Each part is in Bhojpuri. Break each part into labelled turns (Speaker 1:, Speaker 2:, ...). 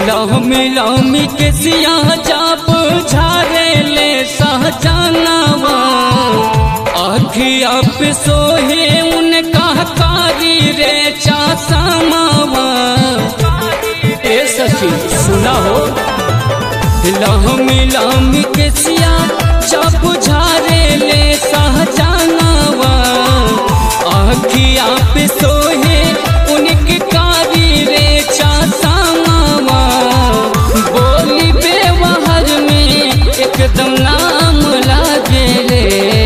Speaker 1: लहमी लहमी के सिया जाप झारे ले सहजानवा अखिया पे सोहे उनका कारी रे चासमावा ए सखी सुना हो लहमी लहमी के सिया जाप झारे ले सहजानवा अखिया पे सोहे उनकी कारी रे चासमावा बोली बेवहर में एकदम नाम लागे रे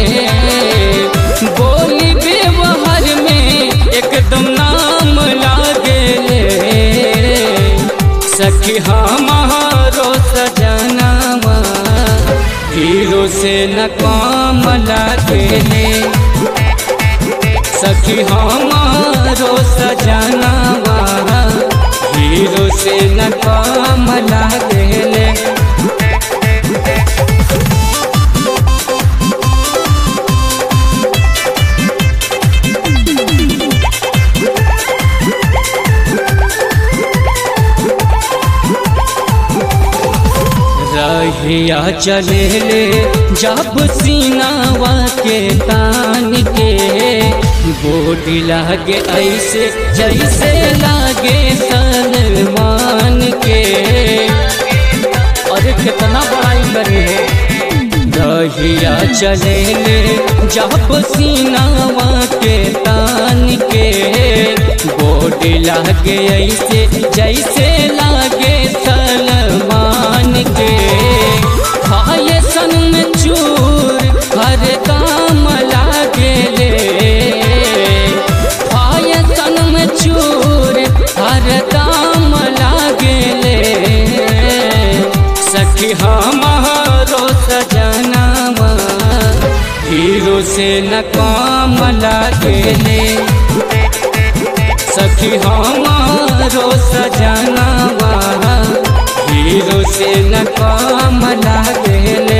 Speaker 1: बोली बेवहर में एकदम नाम लागे रे सखी हमारो सजनावा हीरो से न काम लागेले सखी हमारो सजनावा हीरो से न काम लागेले रहिया चले ले जब सीनावा के तान के बोडी लागे ऐसे जैसे लागे सलमान के अरे कितना बड़ाई करे रहिया चले ले जब सीनावा के तान के बोडी लागे ऐसे जैसे लागे सलमान के खाए सन में चूर हर काम लागे ले खाए सन में चूर हर काम लागे ले सखी हमारो सजनावा हीरो से न काम लागे ले सखी हमारो सजनावा हीरो से न काम लागेले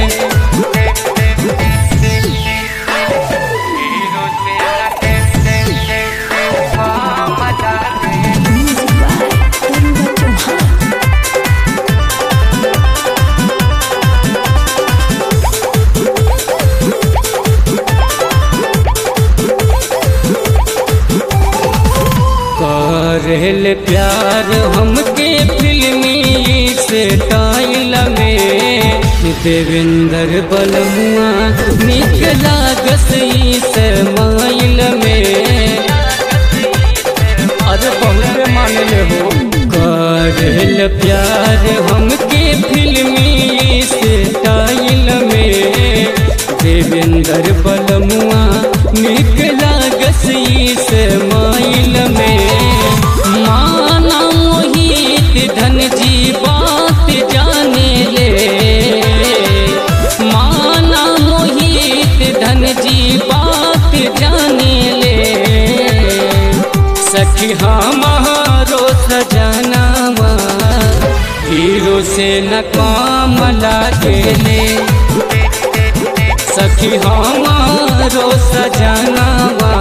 Speaker 2: Music by Taruba Chauhan.
Speaker 1: करेल प्यार हमके फिल्मी स्टाइल में देवेंद्र बलमुआ निक लागस माइल में अरे बहुत मानले हो करेल प्यार हमके फिल्मी स्टाइल में देवेंद्र बलमुआ निक लागस माइल में माना मोहित धन जी बात जाने ले माना मोहित धन जी बात जाने ले सखी हमारो सजनावा हीरो से न काम लागेले सखी हमारो सजनावा